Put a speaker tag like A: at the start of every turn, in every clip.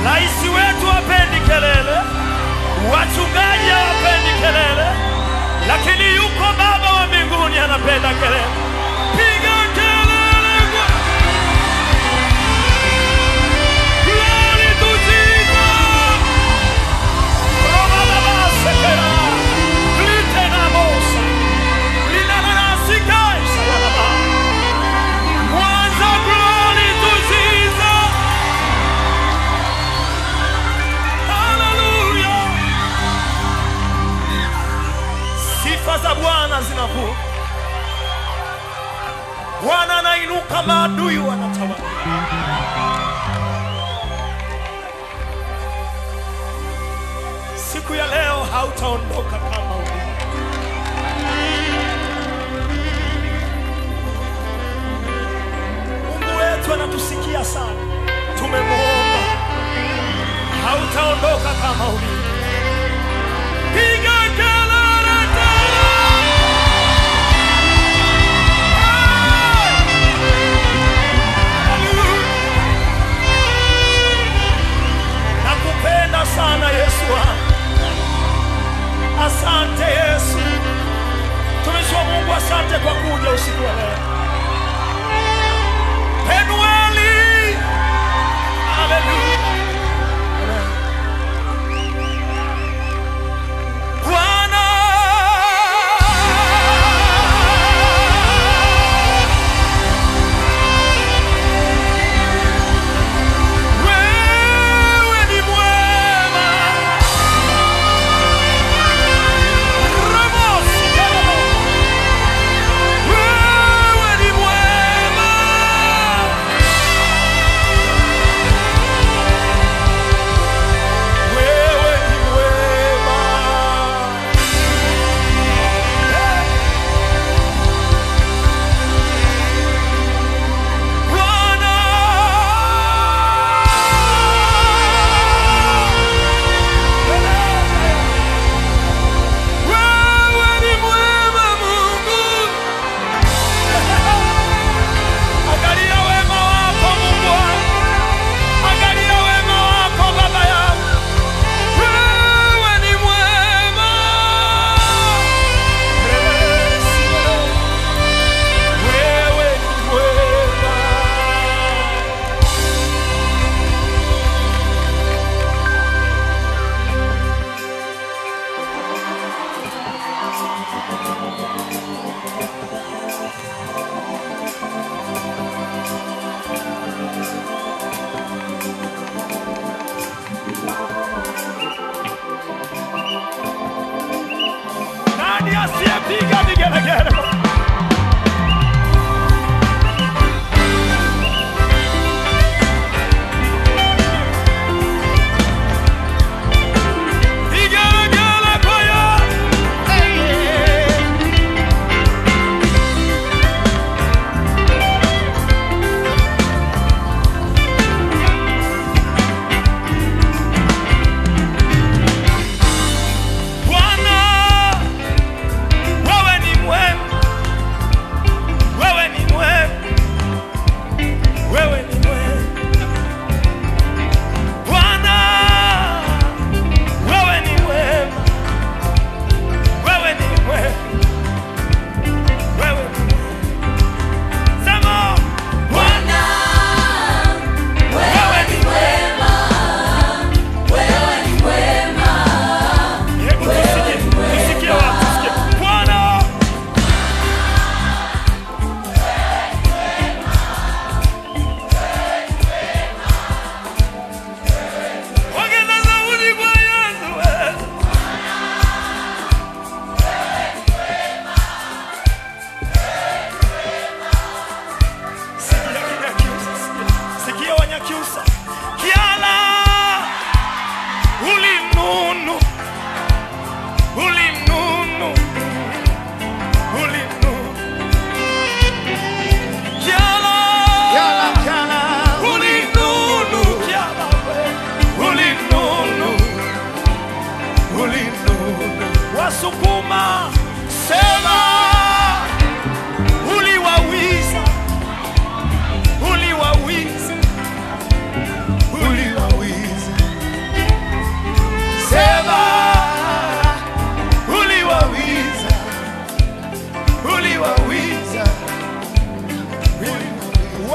A: Rais wetu hapendi kelele, wachungaji hawapendi kelele, lakini yuko Baba wa mbinguni anapenda kelele. Piga kelele kwa Glory to Jesus. Roma baba sekera. Glite na mosa. Lina na nasika isa ya baba. Mwanza glory to Jesus. Hallelujah. Sifa za Bwana zinakuwa. Bwana anainuka, maadui wanatawala. Siku ya leo hautaondoka kama ulivyo. Mungu wetu anatusikia sana, tumemwomba, hautaondoka kama ulivyo. Piga kelele tena! Hallelujah! Nakupenda sana Yesu wangu. Asante Yesu. Tumishi wa Mungu, asante kwa kuja usiku wa leo. Penueli. Haleluya. Bwana. Wewe ni mwema. Ramosi kama wewe ni mwema. Wewe ni mwema. Bwana. Wewe ni mwema Mungu. Angalia wema wako Mungu wangu. Angalia wema wako Baba yangu. Wewe ni mwema. Wewe ni mwema. Nani asiyepiga vigelegele? Vigelegele kwa Yesu. Bwana, wewe ni mwema, wewe ni mwema, wewe ni mwema. Bwana, wewe ni mwema, wewe ni mwema, wewe ni mwema. Sema,
B: Bwana, wewe ni mwema, wewe ni mwema,
A: hebu tusikie, tusikie watu, tusikie. Bwana, ongeza sauti kwa Yesu wewe. Sikia Kinyakyusa, sikia. Sikia Wanyakyusa. Kiala ulinunu ulinunu ulinunu Kiala ulinunu Kiala we. ulinunu ulinunu Wasukuma sema uliwawiza uliwawiza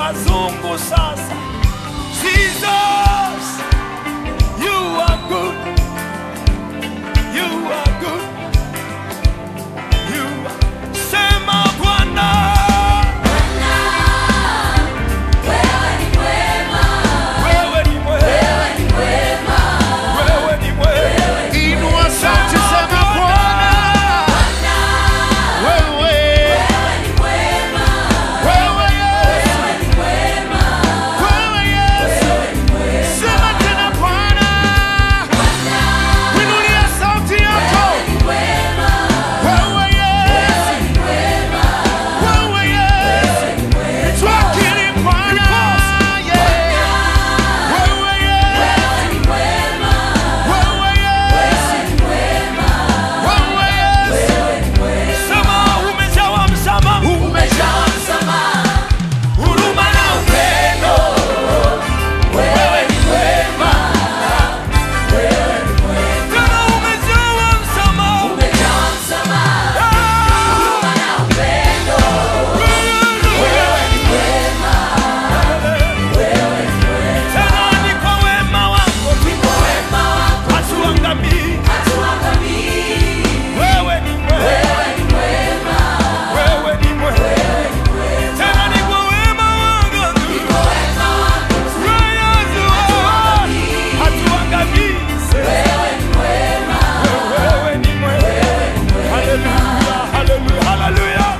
A: wazungu sasa. Jesus, you are good. You are good. You are... Sema Bwana, wewe ni mwema. Wewe ni mwema.
C: Inua sauti, sema Bwana, wewe, wewe Yesu, wewe Yesu, sema tena Bwana, inulia sauti yako, wewe Yesu, wewe Yesu, twakiri Bwana, yeah. wewe Yesu, wewe Yesu, wewe Yesu,
A: Sema umejawa msamaha,
C: umejawa msamaha
A: huruma na upendo. Wewe ni mwema. Tena umejawa msamaha. Tena ni kwa wema wako hatuangamii. Wewe ni mwema. Wewe ni mwema. Tena ni kwa wema wako tu. Wewe Yesu, hatuangamii. Wewe ni mwema. Haleluya, haleluya, haleluya.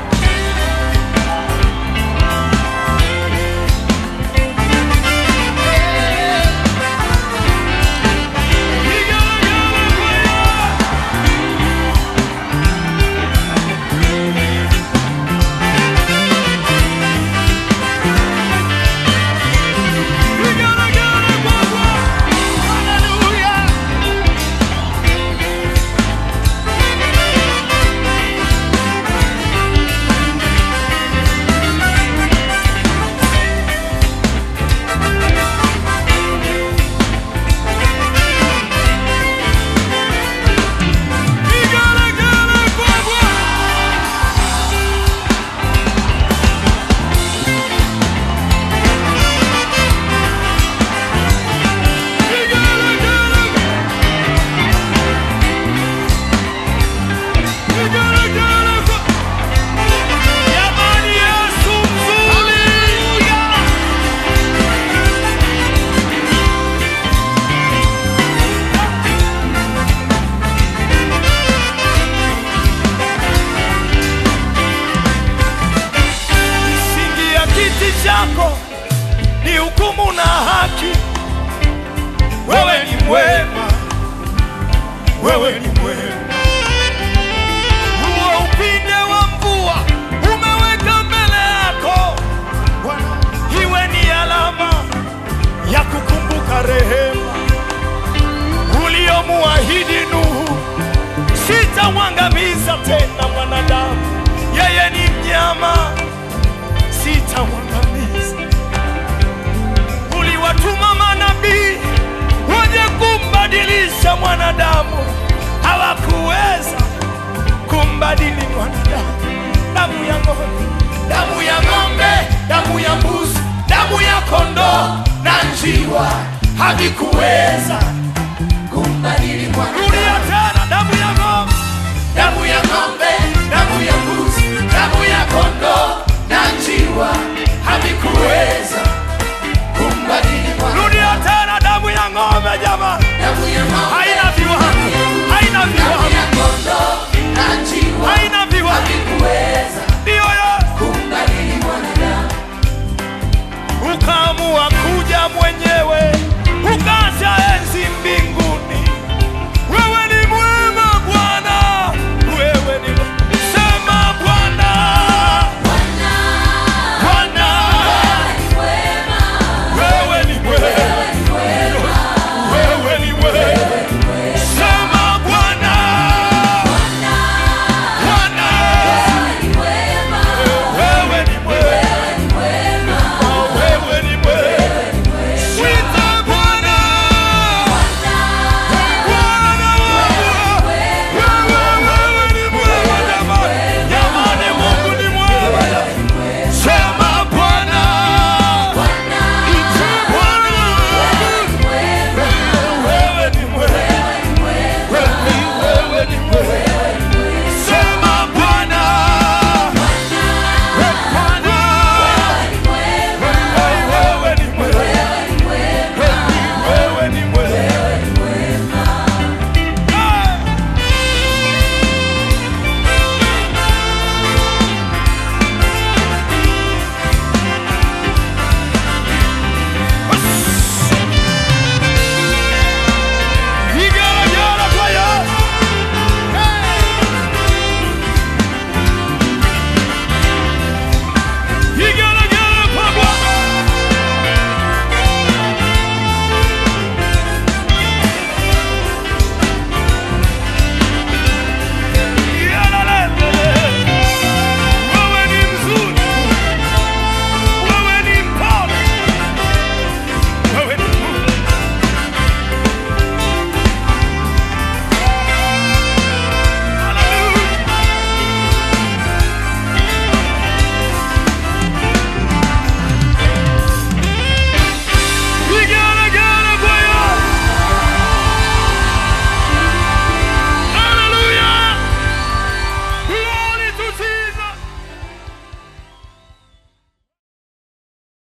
A: Jamani, Yesu mzuri. Misingi ya kiti chako ni hukumu na haki. Wewe ni mwema, wewe ni mwema. Huo upinde wa mvua umeweka mbele yako, iwe ni alama ya kukumbuka rehema uliomuahidi Nuhu. Sitamwangamiza tena mwanadamu, yeye ni mnyama, sitamwangamiza. Uliwatuma manabii waje kumbadilisha mwanadamu, hawakuweza kumbadili mwanadamu. Damu ya ng'ombe, damu ya ng'ombe, damu ya mbuzi, damu ya kondoo na njiwa havikuweza Rudia tena, damu ya ng'ombe,
C: damu ya ng'ombe, damu ya mbuzi, damu ya kondoo na njiwa